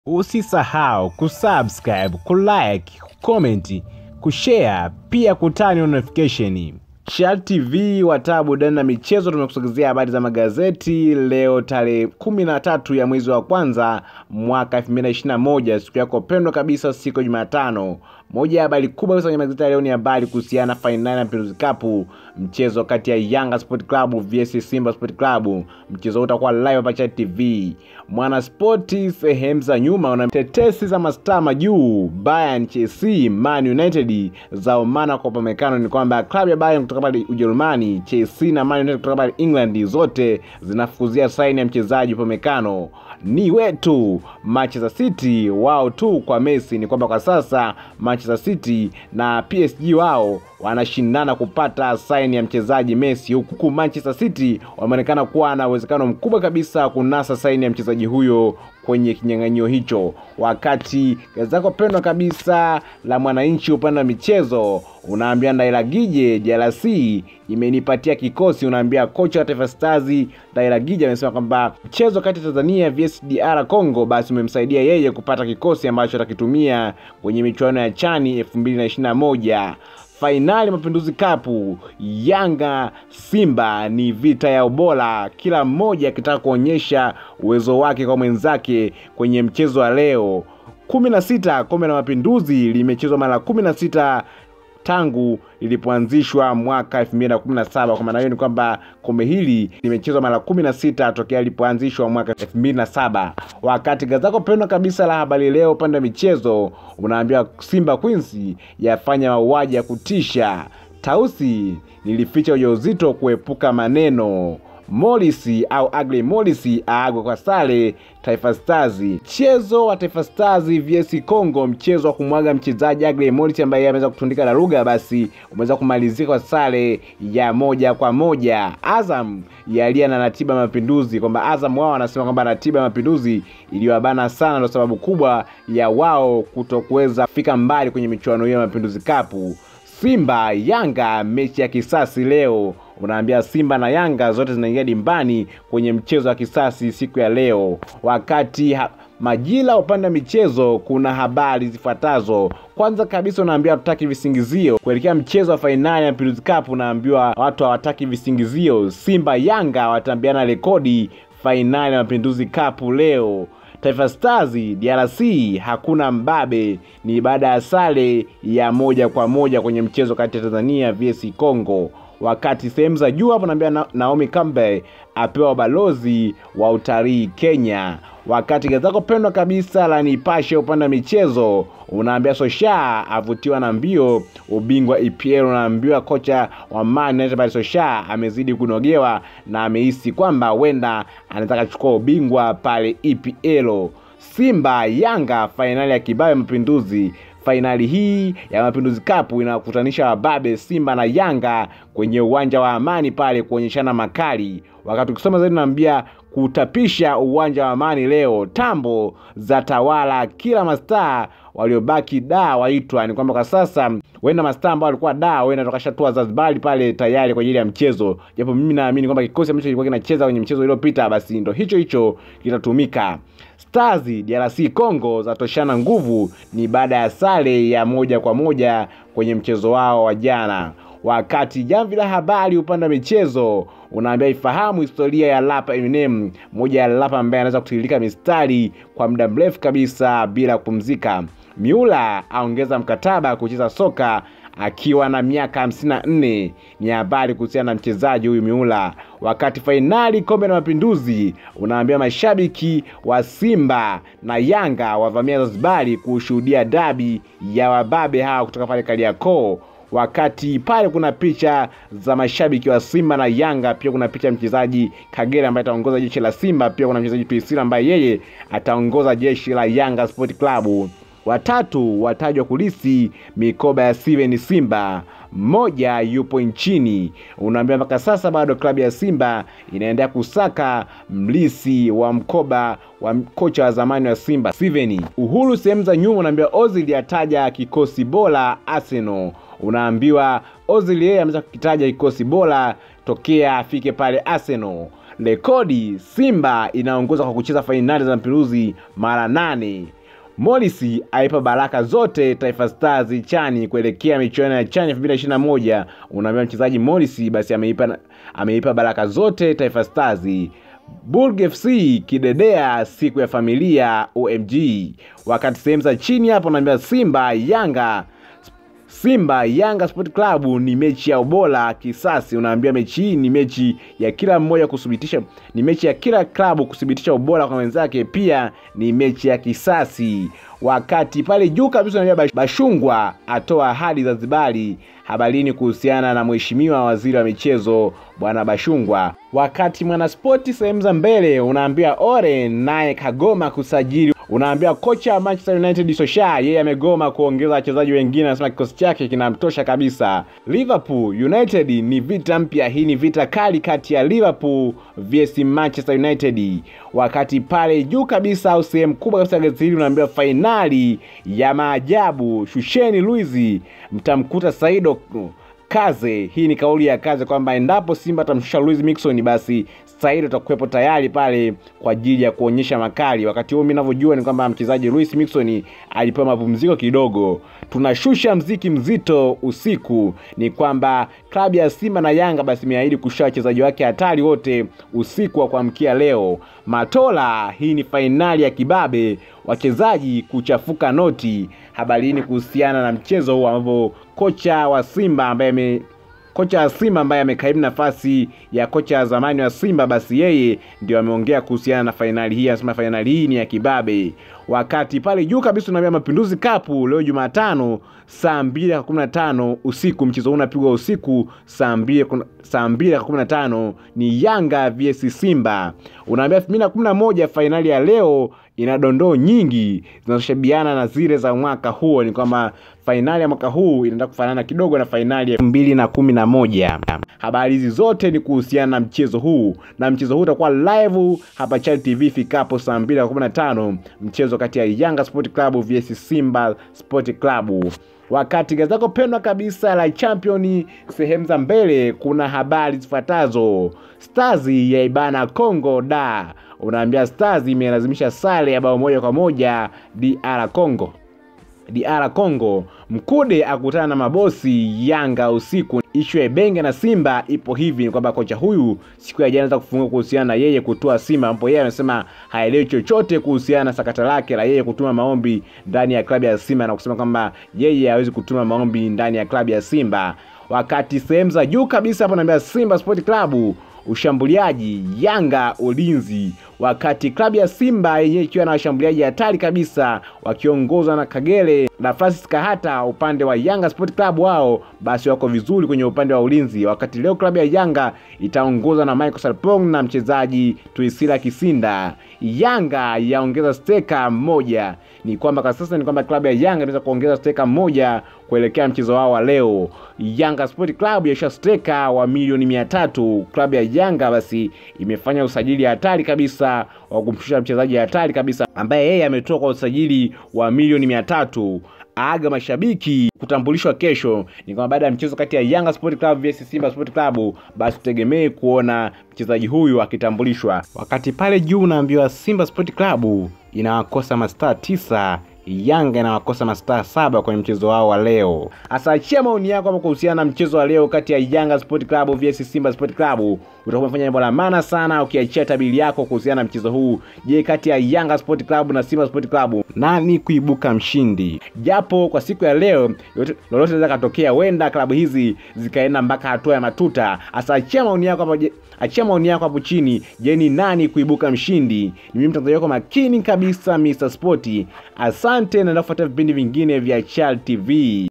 Usisahau kusubscribe, kulike, kucomment, kushare pia kutani notification. Shal TV wataa burudani na michezo, tumekusogezea habari za magazeti leo tarehe kumi na tatu ya mwezi wa kwanza mwaka 2021 siku yako pendwa kabisa, siku ya Jumatano. Moja ya habari kubwa kabisa kwenye magazeti ya leo ni habari kuhusiana na fainali ya Mapinduzi Cup, mchezo kati ya Yanga Sport Club vs Simba Sport Club. Mchezo huu utakuwa live hapa Chad TV. Mwana Spoti sehemu za nyuma una tetesi za mastaa majuu Bayern, Chelsea, Man United za umana kwa pamekano ni kwamba klabu ya Bayern kutoka pale Ujerumani, Chelsea na Man United kutoka pale England zote zinafukuzia saini ya mchezaji pamekano ni wetu Manchester City wao tu kwa Messi. Ni kwamba kwa sasa Manchester City na PSG wao wanashindana kupata saini ya mchezaji Messi, huku Manchester City wameonekana kuwa na uwezekano mkubwa kabisa kunasa saini ya mchezaji huyo kwenye kinyang'anyio hicho. Wakati gazeti lako pendwa kabisa la Mwananchi upande wa michezo unaambia Ndailagije DRC imenipatia kikosi. Unaambia kocha wa Taifa Stars Ndailagije amesema kwamba mchezo kati ya Tanzania vs DR Congo basi umemsaidia yeye kupata kikosi ambacho atakitumia kwenye michuano ya Chani 2021. Fainali Mapinduzi Cup, Yanga Simba ni vita ya ubora, kila mmoja akitaka kuonyesha uwezo wake kwa mwenzake kwenye mchezo wa leo. kumi na sita kombe la Mapinduzi limechezwa mara kumi na sita tangu lilipoanzishwa mwaka 2017. Kwa maana hiyo ni kwamba kombe hili limechezwa mara 16 tokea lilipoanzishwa mwaka 2007. Wakati gazeti lako pendwa kabisa la Habari Leo upande wa michezo unaambiwa Simba Queens yafanya mauaji ya kutisha, Tausi nilificha ujauzito kuepuka maneno Morris au Agli Morris aagwe kwa sare Taifa Stars. Mchezo wa Taifa Stars vs Congo, mchezo wa kumwaga mchezaji Agli Morris ambaye ameweza kutundika daruga, basi umeweza kumalizika kwa sare ya moja kwa moja. Azam yalia na ratiba ya Mapinduzi, kwamba Azam wao wanasema kwamba ratiba ya Mapinduzi iliyowabana sana, ndio sababu kubwa ya wao kutokuweza kufika mbali kwenye michuano hiyo ya Mapinduzi Cup. Simba Yanga, mechi ya kisasi leo. Unaambia Simba na Yanga zote zinaingia dimbani kwenye mchezo wa kisasi siku ya leo. Wakati ha Majira upande wa michezo kuna habari zifuatazo. Kwanza kabisa, unaambiwa hatutaki visingizio kuelekea mchezo wa fainali ya Mapinduzi Cup. Unaambiwa watu hawataki visingizio. Simba Yanga watambiana rekodi fainali ya Mapinduzi Cup leo. Taifa Stars DRC hakuna mbabe, ni baada ya sare ya moja kwa moja kwenye mchezo kati ya Tanzania vs Congo. Wakati sehemu za juu hapo naambia na, Naomi Campbell apewa ubalozi wa utalii Kenya. Wakati gazeti lako pendwa kabisa la Nipashe upande wa michezo unaambia Sosha avutiwa na mbio ubingwa EPL. Unaambiwa kocha wa Man United pale Sosha amezidi kunogewa na amehisi kwamba huenda anataka kuchukua ubingwa pale EPL. Simba Yanga fainali ya Kibabe Mapinduzi. Fainali hii ya Mapinduzi Cup inakutanisha wababe Simba na Yanga kwenye uwanja wa Amani pale kuonyeshana makali. Wakati ukisoma zaidi naambia kutapisha uwanja wa Amani leo, tambo za tawala kila mastaa waliobaki da waitwa. Ni kwamba kwa sasa huenda mastaa ambao walikuwa da huenda tukashatua Zanzibar pale tayari kwa ajili ya mchezo, japo mimi naamini kwamba kikosi ambacho kilikuwa kinacheza kwenye mchezo uliopita basi ndo hicho hicho kitatumika. Stars DRC Congo zatoshana nguvu, ni baada ya sare ya moja kwa moja kwenye mchezo wao wa jana. Wakati jamvi la habari upande wa michezo unaambia ifahamu historia ya rapa Eminem, moja ya rapa ambaye anaweza kutiririka mistari kwa muda mrefu kabisa bila kupumzika. Miula aongeza mkataba kucheza soka akiwa na miaka 54. Ni habari kuhusiana na mchezaji huyu Miula. Wakati fainali kombe la Mapinduzi unaambia mashabiki wa Simba na Yanga wavamia Zanzibari kushuhudia dabi ya wababe hawa kutoka pale Kariakoo wakati pale kuna picha za mashabiki wa Simba na Yanga, pia kuna picha ya mchezaji Kagere ambaye ataongoza jeshi la Simba, pia kuna mchezaji Tuisila ambaye yeye ataongoza jeshi la Yanga Sport Club. Watatu watajwa kulisi mikoba ya Steven Simba, mmoja yupo nchini. Unaambia mpaka sasa bado klabu ya Simba inaendelea kusaka mlisi wa mkoba wa kocha wa zamani wa Simba Steven. Uhuru sehemu za nyuma unaambia Ozil ataja kikosi bora Arsenal. Unaambiwa Ozil yeye ameweza kukitaja kikosi bora tokea afike pale Arsenal rekodi Simba inaongoza kwa kucheza fainali za Mapinduzi mara nane. Morris aipa baraka zote Taifa Stars chani kuelekea michuano ya chani 2021. Unaambia mchezaji Morris basi ameipa, ameipa baraka zote Taifa Stars. Bulg FC kidedea siku ya familia OMG. Wakati sehemu za chini hapo naambia Simba Yanga Simba Yanga Sport Club ni mechi ya ubora kisasi. Unaambia mechi hii ni mechi ya kila mmoja kuthibitisha, ni mechi ya kila klabu kuthibitisha ubora kwa wenzake, pia ni mechi ya kisasi. Wakati pale juu kabisa unaambia Bashungwa atoa ahadi Zanzibari habarini kuhusiana na mheshimiwa waziri wa michezo bwana Bashungwa. Wakati Mwanaspoti sehemu za mbele unaambia Ore naye kagoma kusajili unaambia kocha wa Manchester United Solskjaer yeye amegoma kuongeza wachezaji wengine, anasema kikosi chake kinamtosha kabisa. Liverpool United ni vita mpya, hii ni vita kali kati ya Liverpool vs Manchester United. Wakati pale juu kabisa au sehemu kubwa kabisa ya gazeti hili unaambia fainali ya maajabu, shusheni Luizi, mtamkuta Saido Kaze. Hii ni kauli ya Kaze kwamba endapo Simba atamshusha Luis Mixon, basi Saido atakuwepo tayari pale kwa ajili ya kuonyesha makali. Wakati huo mimi ninavyojua ni kwamba mchezaji Luis Mixon alipewa mapumziko kidogo. Tunashusha mziki mzito usiku, ni kwamba klabu ya Simba na Yanga basi imeahidi kushusha wachezaji wake hatari wote usiku wa kuamkia leo. Matola, hii ni fainali ya kibabe, wachezaji kuchafuka noti. Habarini kuhusiana na mchezo huu ambapo kocha wa Simba ambaye ame kocha wa Simba ambaye amekaimu nafasi ya kocha wa zamani wa Simba, basi yeye ndio ameongea kuhusiana na fainali hii. Anasema fainali hii ni ya kibabe. Wakati pale juu kabisa tunaambia Mapinduzi Cup leo Jumatano saa mbili na kumi na tano usiku. Mchezo huu unapigwa usiku saa mbili saa mbili na kumi na tano ni Yanga vs Simba. Unaambia elfu mbili na kumi na moja fainali ya leo ina dondoo nyingi zinazoshabiana na zile za mwaka huo. Ni kwamba fainali ya mwaka huu inaenda kufanana kidogo na fainali ya elfu mbili na kumi na moja. Habari hizi zote ni kuhusiana na mchezo huu, na mchezo huu utakuwa live hapa Channel TV fikapo saa mbili na kumi na tano mchezo kati ya Yanga Sport Club vs Simba Sport Club. Wakati gazeti lako pendwa kabisa la Champion sehemu za mbele kuna habari zifuatazo: Stars ya ibana Congo da unaambia Stars imelazimisha sare ya bao moja kwa moja DR Congo. DR Congo. Mkude akutana na mabosi Yanga usiku. Ishu ya Ibenge na Simba ipo hivi, ni kwamba kocha huyu siku ya jana anaweza kufungua kuhusiana na yeye kutoa Simba, ambapo yeye amesema haelewi chochote kuhusiana na sakata lake la yeye kutuma maombi ndani ya klabu ya Simba na kusema kwamba yeye hawezi kutuma maombi ndani ya klabu ya Simba. Wakati sehemu za juu kabisa hapo naambia Simba Sport Club ushambuliaji Yanga ulinzi. Wakati klabu ya Simba yenyewe ikiwa na washambuliaji hatari kabisa wakiongozwa na Kagere na Francis Kahata, upande wa Yanga Sport Club wao basi wako vizuri kwenye upande wa ulinzi. Wakati leo klabu ya Yanga itaongozwa na Michael Sarpong na mchezaji Tuisila Kisinda. Yanga yaongeza steka mmoja. Ni kwamba kwa sasa ni kwamba klabu ya Yanga inaweza kuongeza steka mmoja kuelekea mchezo wao wa leo. Yanga Sport Club yasha steka wa milioni mia tatu. Klabu ya Yanga basi imefanya usajili hatari kabisa wa kumshusha mchezaji hatari kabisa ambaye yeye ametoka kwa usajili wa milioni mia tatu aga mashabiki kutambulishwa kesho. Ni kwamba baada ya mchezo kati ya Yanga Sport Club vs Simba Sport Club, basi tutegemee kuona mchezaji huyu akitambulishwa. Wakati pale juu unaambiwa Simba Sport Club inawakosa mastaa tisa Yanga inawakosa mastaa saba kwenye mchezo wao wa leo. Hasa achia maoni yako hapo kuhusiana na mchezo wa leo kati ya Yanga Sport Club vs Simba Sport Club. Utakuwa umefanya jambo la maana sana ukiachia tabiri yako kuhusiana na mchezo huu. Je, kati ya Yanga Sport Club na Simba Sport Club nani kuibuka mshindi? Japo kwa siku ya leo lolote linaweza katokea, huenda klabu hizi zikaenda mpaka hatua ya matuta. Hasa achia maoni yako hapo, achia maoni yako hapo chini. Je, ni nani kuibuka mshindi? Ni mimi mtangazaji wako makini kabisa Mr. Sport. Asante na nafuata vipindi vingine vya Chal TV.